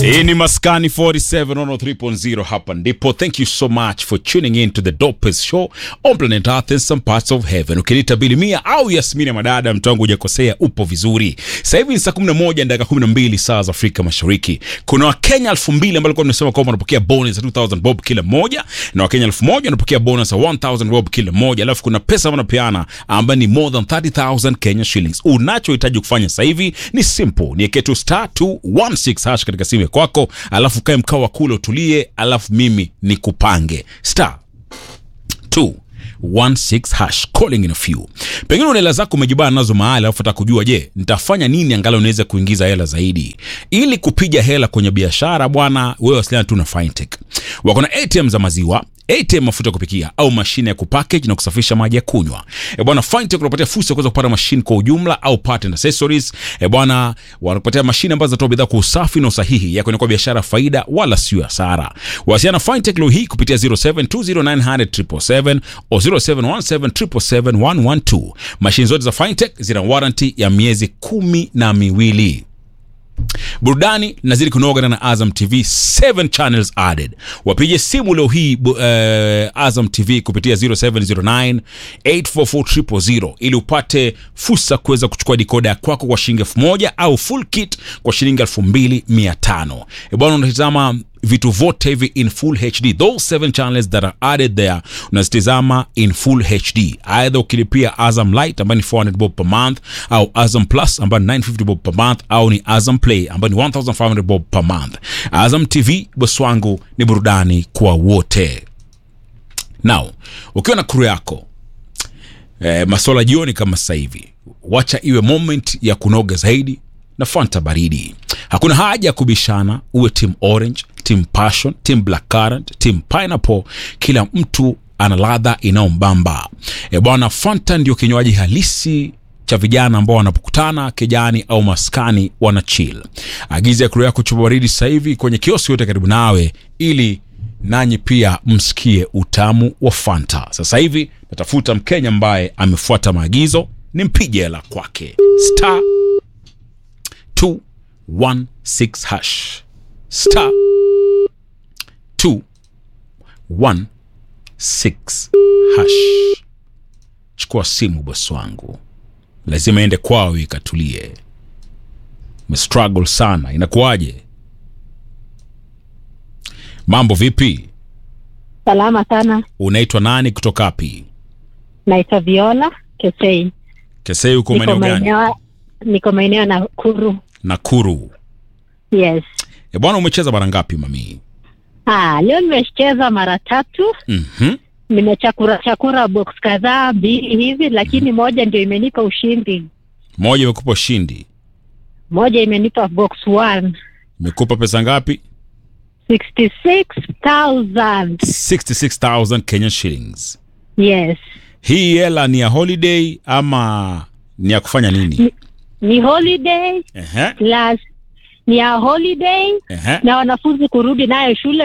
Hii ni Maskani 47 on 3.0 hapa ndipo. Thank you so much for tuning in to the dopest show on planet Earth and some parts of heaven. Ukiniita Bilimia au Yasmini ya Madada, mtu wangu hujakosea, upo vizuri. Sasa hivi ni saa 11 dakika 12 saa za Afrika Mashariki. Kuna Wakenya 2000 ambao walikuwa tunasema kwamba wanapokea bonus ya 2000 bob kila mmoja na Wakenya 1000 wanapokea bonus ya 1000 bob kila mmoja, alafu kuna pesa wanapeana ambayo ni more than 30000 Kenya shillings. Unachohitaji kufanya sasa hivi ni simple, ni eketu star 216 hash katika simu ya kwako, alafu kae mkao wa kule utulie, alafu mimi nikupange star 216 hash calling in a few. Pengine una hela zako umejibana nazo mahali, alafu nataka kujua, je, nitafanya nini angalau niweze kuingiza hela zaidi ili kupiga hela kwenye biashara bwana? Wewe wasiliana tu na Fintech, wako na ATM za maziwa ATM mafuta ya kupikia au mashine ya kupackage na kusafisha maji ya kunywa. E bwana, Fintech unapatia fursa ya kuweza kupata mashine kwa ujumla au part and accessories. E bwana, wanakupatia mashine ambazo zinatoa bidhaa kwa usafi na usahihi ya kwa biashara faida wala sio hasara. Wasiliana na Fintech leo hii kupitia 0720900777 au 0717771112. Mashine zote za Fintech zina warranty ya miezi kumi na miwili. Burudani nazidi kunoga na Azam TV 7 channels added. Wapige simu leo hii uh, Azam TV kupitia 0709 844 ili upate fursa kuweza kuchukua dikoda ya kwako kwa shilingi elfu moja au full kit kwa shilingi elfu mbili mia tano. E bwana, unatizama vitu vyote hivi in full HD. Those seven channels that are added there unazitizama in full HD, aidha ukilipia Azam Light ambayo ni 400 bob per month au Azam Plus ambayo ni 950 bob per month au ni Azam Play ambayo ni 1500 bob per month. Azam TV boss wangu ni burudani kwa wote. Now ukiwa na crew yako eh, masola jioni kama sasa hivi, wacha iwe moment ya kunoga zaidi na Fanta baridi. Hakuna haja ya kubishana, uwe team orange, team passion, team black currant, team pineapple. Kila mtu ana ladha inayombamba. E bwana, Fanta ndio kinywaji halisi cha vijana ambao wanapokutana kijani au maskani wana chill. Agiza kuro yako chupa baridi sasa hivi kwenye kioski yote karibu nawe, ili nanyi pia msikie utamu wa Fanta. Sasa hivi natafuta Mkenya ambaye amefuata maagizo, nimpige hela kwake star 216 hash star 216 hash. Chukua simu bosi wangu, lazima ende kwao ikatulie. Mestruggle sana, inakuwaje? Mambo vipi? Salama sana. Unaitwa nani kutoka wapi? Naitwa Viola Kesei. Kesei, uko Niko maeneo gani? maeneo niko maeneo ya Nakuru. Nakuru. Yes. E bwana, umecheza mara ngapi mami? Ah, leo nimecheza mara tatu. Mhm. Nimechakura chakura box kadhaa mbili hivi, lakini moja ndio imenipa ushindi. Moja imekupa ushindi, Moja imenipa box one. imekupa pesa ngapi? 66,000. 66000 Kenyan shillings. Yes. Hii hela ni ya holiday ama ni ya kufanya nini? Ni holiday Ehe, plus ni ya holiday ehe. na wanafunzi kurudi nayo shule